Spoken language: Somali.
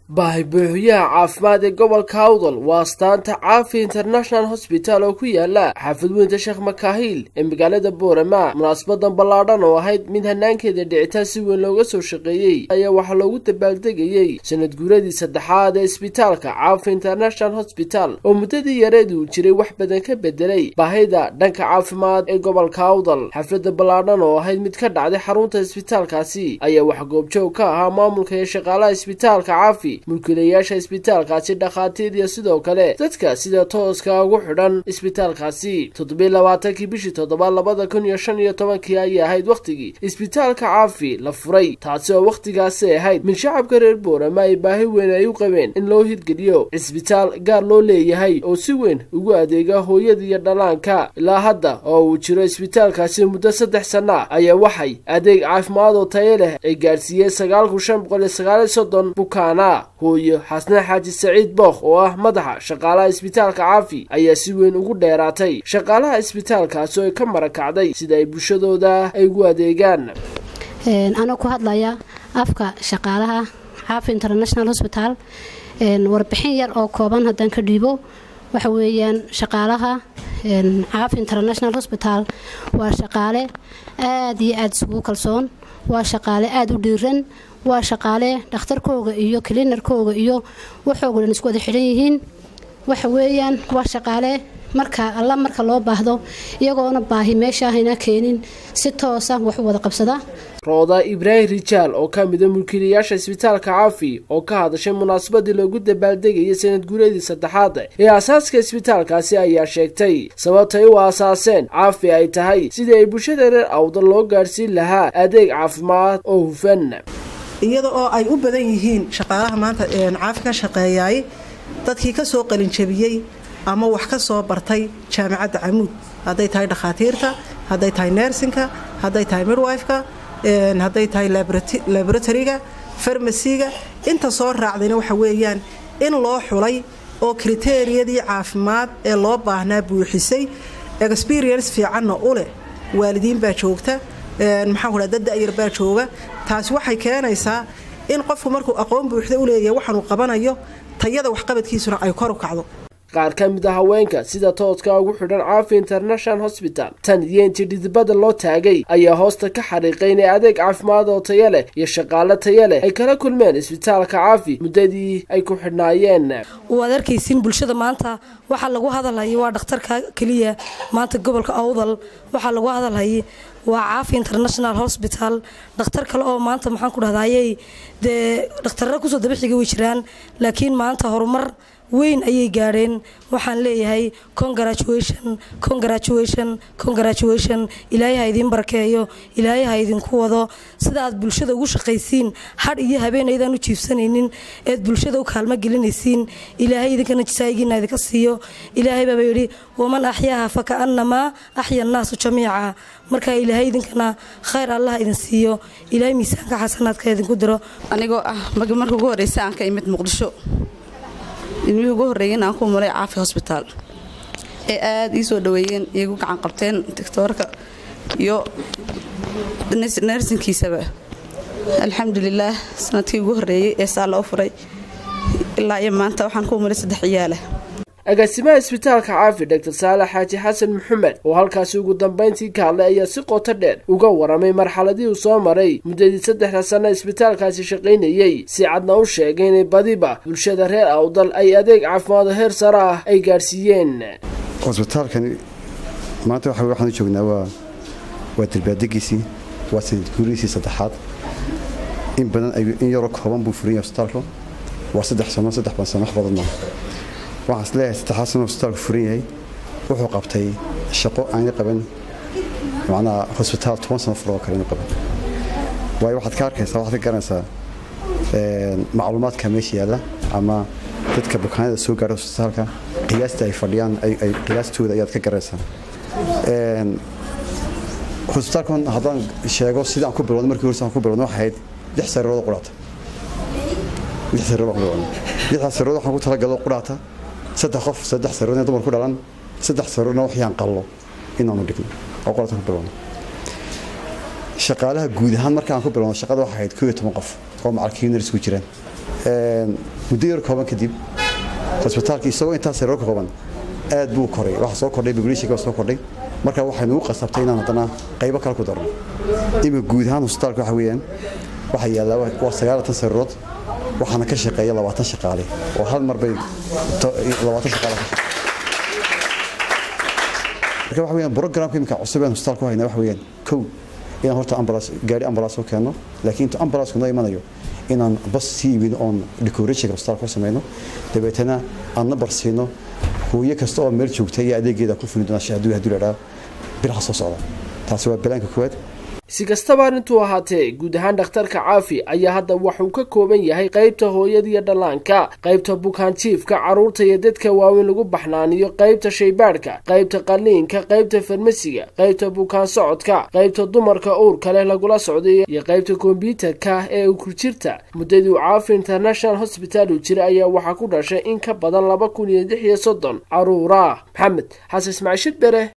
baahibuuxyaha caafimaad ee gobolka awdal waa astaanta caafi international hosbital oo ku yaala xaafid weynta sheekh makaahiil ee magaalada boorama munaasabadan ballaadhan oo ahayd mid hanaankeeda dhicitaan si weyn looga soo shaqeeyey ayaa waxaa loogu dabaaldegayey sanad guuradii saddexaad ee isbitaalka caafi international hosbital oo muddadii yareed uu jiray wax badan ka bedelay baahida dhanka caafimaad ee gobolka awdal xafladda ballaadhan oo ahayd mid ka dhacday xarunta isbitaalkaasi ayaa wax goobjoog ka ahaa maamulka iyo shaqaalaha isbitaalka caafi mulkiilayaasha isbitaalkaasi dhakhaatiir iyo sidoo kale dadka sida tooska ugu xidhan isbitaalkaasi toddobiy labaatankii bishii toddobaad labada kun iyo shan iyo tobankii ayay ahayd wakhtigii isbitaalka caafi la furay taasi oo wakhtigaasi ahayd mid shacabka reer boorama ay baahi weyn ay u qabeen in loo hirgeliyo cisbitaal gaar loo leeyahay oo si weyn ugu adeega hooyada iyo dhallaanka ilaa hadda oo uu jiro isbitaalkaasi muddo saddex sana ayaa waxay adeeg caafimaad oo tayo leh ay gaadhsiiyeen sagaal kun shan boqol iyo sagaal iyo soddon bukaana hooyo xasne xaaji saciid bookh oo ah madaxa shaqaalaha isbitaalka caafi ayaa si weyn ugu dheeraatay shaqaalaha isbitaalkaasi oo ay ka marakacday sida ay bulshadooda ay ugu adeegaan anoo ku hadlaya afka shaqaalaha caafi international hosbital warbixin yar oo kooban haddaan ka dhiibo waxa weeyaan shaqaalaha caafi international hosbital waa shaqaale aada iyo aada isugu kalsoon waa shaqaale aada u dhiiran waa shaqaale dhakhtarkooga iyo klinarkooga iyo waxooga dhan isku wada xidhan yihiin waxa weeyaan waa shaqaale marka alla marka loo baahdo iyagoona baahi meeshaahayna keenin si toosa wax u wada qabsada rooda ibraahim rijaal oo ka mida mulkiilayaasha isbitaalka caafi oo ka hadashay munaasabadii loogu dabaaldegayay sanad guuradii saddexaad ee aasaaska isbitaalkaasi ayaa sheegtay sababtay u aasaaseen caafi ay tahay sidii ay bulshada reer awdal loo gaadhsiin lahaa adeeg caafimaad oo hufan iyada oo ay u badan yihiin shaqaalaha maanta caafi ka shaqeeyaay dadkii ka soo qalinjabiyey ama wax ka soo bartay jaamacadda camuud hadday tahay dhakhaatiirta hadday tahay nersinka hadday tahay midwifeka hadday tahay laboratoryga farmasiga inta soo raacdayna waxa weeyaan in loo xulay oo kriteriyadii caafimaad ee loo baahnaa buuxisay experience fiicanna u leh waalidiin baa joogta maxaan kudhaha dad da'yar baa jooga taasi waxay keenaysaa in qofku markuu aqoon buuxda u leeyahay waxaanuu qabanayo tayada waxqabadkiisuna ay kor u kacdo qaar ka mid a haweenka sida tooska ugu xidhan caafi international hosbital tan iyo intii dhidibada loo taagay ayaa hoosta ka xariiqay inay adeeg caafimaad oo tayo leh iyo shaqaalo tayo leh ay kala kulmeen isbitaalka caafi muddadii ay ku xidhnaayeen waad arkaysiin bulshada maanta waxaa lagu hadalhayay waa dhakhtarka keliya maanta gobolka awdal waxaa lagu hadalhayay waa caafi international hosbital dhakhtar kale oo maanta maxaan ku dhahdaayey dee dhakhtarra kusoo dabaxiga way jiraan laakiin maanta horumar weyn ayay gaadheen waxaan leeyahay congratulation congratulation congratulation ilaahay ha idiin barakeeyo ilaahay ha idinku wado sida aad bulshada ugu shaqaysiin hadh iyo habeen aydaan u jiibsanaynin eed bulshada u kaalmo gelinaysiin ilaahay idinkana jasaayigiina idinka siiyo ilaahay baaba yidhi waman axyaaha fa ka'annamaa axya annaasu jamiica markaa ilaahay idinkana khayr allah idin siiyo ilaahay miisaanka xasanaadka idinku diro anigoo ah marka ugu horeysa aan ka imid muqdisho ilmihii ugu horreeyeen aan ku mulay caafi hosbitaal ee aada ii soo dhaweeyeen iigu gacan qabteen doctoorka iyo nersinkiisaba alxamdulilaah sanadkii ugu horreeyey ee saa loo furay ilaa iyo maanta waxaan ku mulay saddex ciyaala agaasimaha isbitaalka caafi dr saalax xaaji xasan maxamed oo halkaasi ugu dambayntii ka hadlay ayaa si qoto dheer uga waramay marxaladii uu soo maray muddadii saddexda sanno isbitaalkaasi shaqaynayey si cadna u sheegay inay badiba bulshada reer awdal ay adeeg caafimaado heer sare ah ay gaadhsiiyeen hosbitaalkani maanta waxa waxaan joognaa waa waa dalbaadegiisii waa sanad guurihiisii saddexaad in badan in yaroo kooban buu furan yahay hosbitaalku waa saddex sano saddex ban sano wax badan maa waxaan is leeyahay saddexaad sano hosbitaalku furan yahay wuxuu qabtay shaqo aanay qaban macnaha hosbitaal toban sano furoo kale inu qaban waayo waxaad ka arkaysaa waxaad ka garanaysaa macluumaadka meesha yaalla ama dadka bukaanada soo gaara hosbitaalka qiyaasta ay fadhiyaan ay qiyaastooda ayaad ka garanaysaa hosbitaalkan haddaan sheego sida aan ku bilowno markii horse aan ku bilowno waxay ahayd lix sariirood quraata lix sariirood aan ku bilowno lixdaas sariirood waxaan ku talagalo quraata saddex qof saddex sariirood dumar ku dhalan saddex sariiroodna waxyaan qallo inaanu dhigno oo quraata ku bilowno shaqaalaha guud ahaan markaan ku bilowno shaqada waxay ahayd koo iyo toban qof oo macalkiinars ku jiraan muddo yar kooban kadib hosbitaalka isagoo intaas sariiro ka kooban aad buu koray waxa soo kordhay populationka soo kordhay marka waxaynu u qasabtay inaan haddana qaybo kale ku darno imika guud ahaan hosbitaalka waxa weeyaan waxaa yaallaa waa sagaalatan sariirood waxaana ka shaqeeya labaatan shaqaale oo hal mar bay labaatan shaqaale ka marka waxa weeyaan programka imika cusub aan hosbitaalka ku haynaa waxa weeyaan kow inaan horta ambulance gaari ambulance oo keeno laakiin inta ambulance noo imanayo inaan bas sii iibino oon decorationka hosbitaalka ku samayno dabeetana aan nabar siino hooyo kasta oo meel joogta iyo adeegeeda ku fuli doona hadduu hadduu ladhaa bilaha soo socda taasi waa balaanka koowaad si kastaba arrintuu ahaatee guud ahaan dhakhtarka caafi ayaa hadda waxuu ka kooban yahay qaybta hooyada iyo dhallaanka qaybta bukaanjiifka carruurta iyo dadka waaweyn lagu baxnaaniyo qaybta shaybaadhka qaybta qalliinka qaybta farmasiga qaybta bukaan socodka qaybta dumarka uurka leh lagula socday iyo qaybta kombyuutarka ee ukurjirta muddadii uu caafi international hosbital uu jira ayaa waxaa ku dhashay in ka badan laba kun iyo lix iyo soddon carruura maxamed xasan ismaaciil shidbere